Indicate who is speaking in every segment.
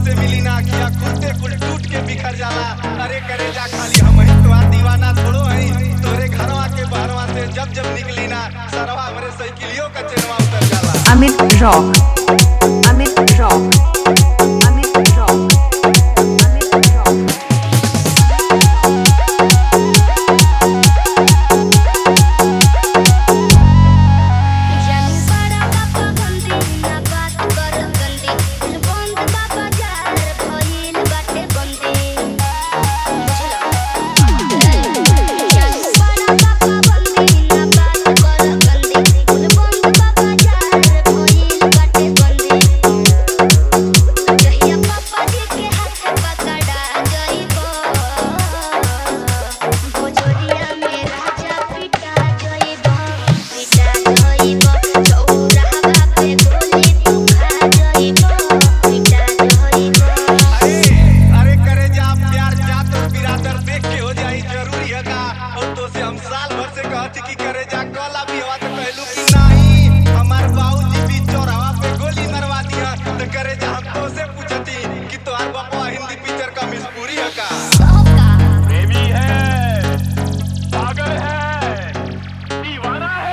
Speaker 1: से मिली ना अखिया खुलते कुल टूट के बिखर जाला अरे करे जा खाली हम ही तो दीवाना थोड़ो हई तोरे घरवा के बहरवा से जब जब निकली ना सरवा हमरे साइकिलियों का चेनवा उतर जाला
Speaker 2: Amit Rock. Amit Rock. Amit Rock. Amit Rock.
Speaker 3: जानी बड़ा बाबा गंदी ना बात कर गंदी बंद बाबा जार भइल बाटे बंदी जानी बड़ा बाबा गंदी ना बात कर गंदी बंद बाबा जार भइल बाटे बंदी जहिया पापा जी के हाथ पकड़ा जइबो भोजोरिया में राजा पिटा जइबो पिटा जइबो चौराहा पे गोली तू खा जइबो पिटा जइबो
Speaker 1: अरे अरे करे जा प्यार जात और बिरादर देख के हो जाई जरूरी है का और तो से हम साल भर से कहती कि करे जा कला भी हवा तो कहलू कि नहीं हमार बाबूजी भी चौराहा पे गोली मरवा दिया तो करे जा हम तो से पूछती कि तोहार बापा हिंदी पिक्चर का मिसपूरी है का
Speaker 3: सबका
Speaker 4: प्रेमी है पागल है दीवाना है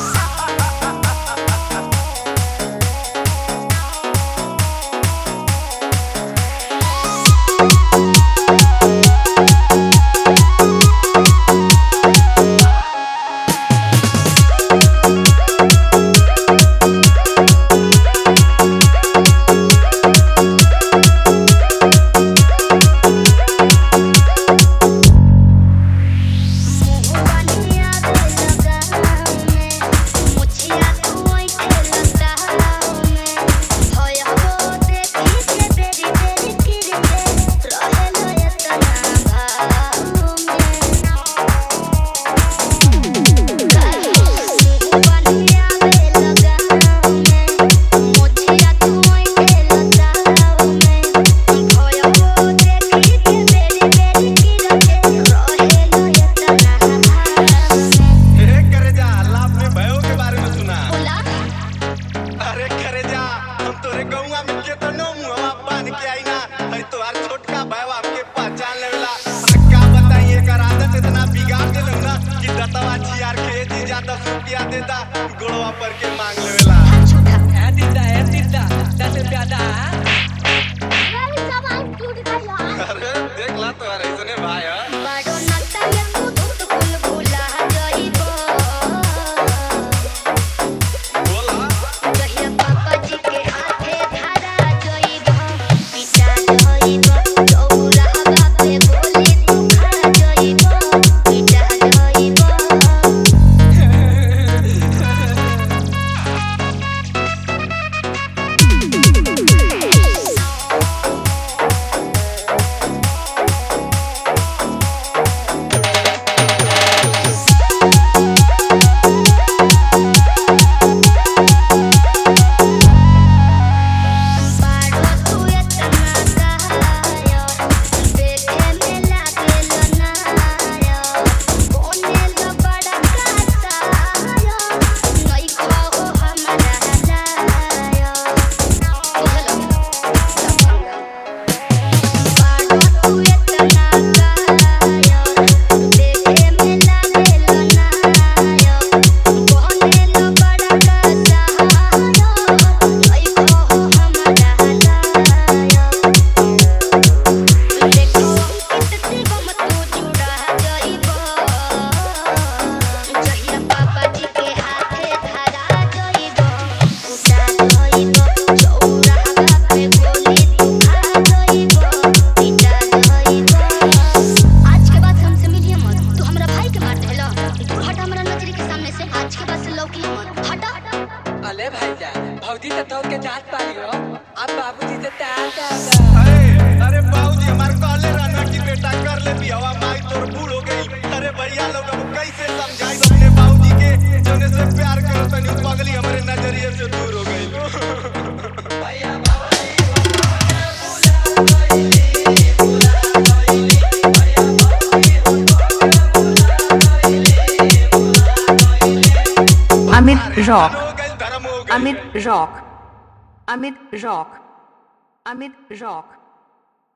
Speaker 3: मुहवानिया दे लगाव में मुछिया कोई के लगाव में होय हो देखी के बेरी बेरी किरते रहे लयतना भाव में मुहवानिया दे लगाव में मुछिया कोई के लगाव में होय हो देखी के बेरी बेरी किरते रहे लयतना भाव में
Speaker 1: हे करे जा लाभ में भयो के बारे में सुना
Speaker 3: बोला
Speaker 1: अरे करे जा हम तोरे गौवा में केतनो मुहवा बांध के आई ना हई तोहार छोटका भाईवा हमके पहचान लेवेला आ का बताई एकर आदत इतना बिगाड़ देलौ ना कि दतवा छियार के जीजा दस रुपया देता गोड़वा पर के मांग लेवेला
Speaker 5: É Tita, é Tita, dá sempre a dar.
Speaker 1: अरे देख ला तोहार ऐसने भाई है
Speaker 3: बड़ो नता ये तू धुत कुल भुला जइबो
Speaker 1: बोला
Speaker 3: जहिया पापा जी के हाथे धरा जइबो पिटा जइबो चौराहा पे गोली तू खा जइबो पिटा जइबो बाड़ो तू एतना कहायो देखे में लागेल नायो कोने लो बड़ा कातायो नहीं खाओ हमारा लायो बाड़ो तू एतना कहायो देखे में लागेल नायो कोने लो बड़ा कातायो नहीं खाओ हमारा लायो देखो कितनी गम तू जुड़ा जइबो जहिया पापा जी के हाथे धरा जइबो उठा जइबो चौराहा पे गोली तू खा जइबो पिटा जइबो आज के बाद हमसे मिलिए मत तू हमरा भाई के मार देला तू हट हमरा नजर के सामने से आज के बाद से लौकी मत हटा
Speaker 5: अले भाईजान भौजी तो तोड़ के जात पारी हो अब बाबूजी से तार तार
Speaker 1: अरे अरे बाबूजी हमार कहले रहना कि बेटा कर ले बियावा माई तोर बूढ़ हो गई अरे भैया लोग अब कैसे समझाई अपने बाबूजी के जोने से प्यार करो तनी पगली हमारे नजरिए से दूर हो गई
Speaker 2: Amit Rock.
Speaker 1: हो गई धर्म हो गई
Speaker 2: Amit Rock. Amit Rock. Amit Rock.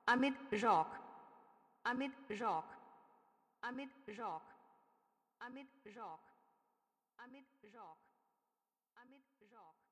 Speaker 2: Amit Rock. Amit Rock. Amit Rock. Amit Rock. Amit Rock. Amit Rock.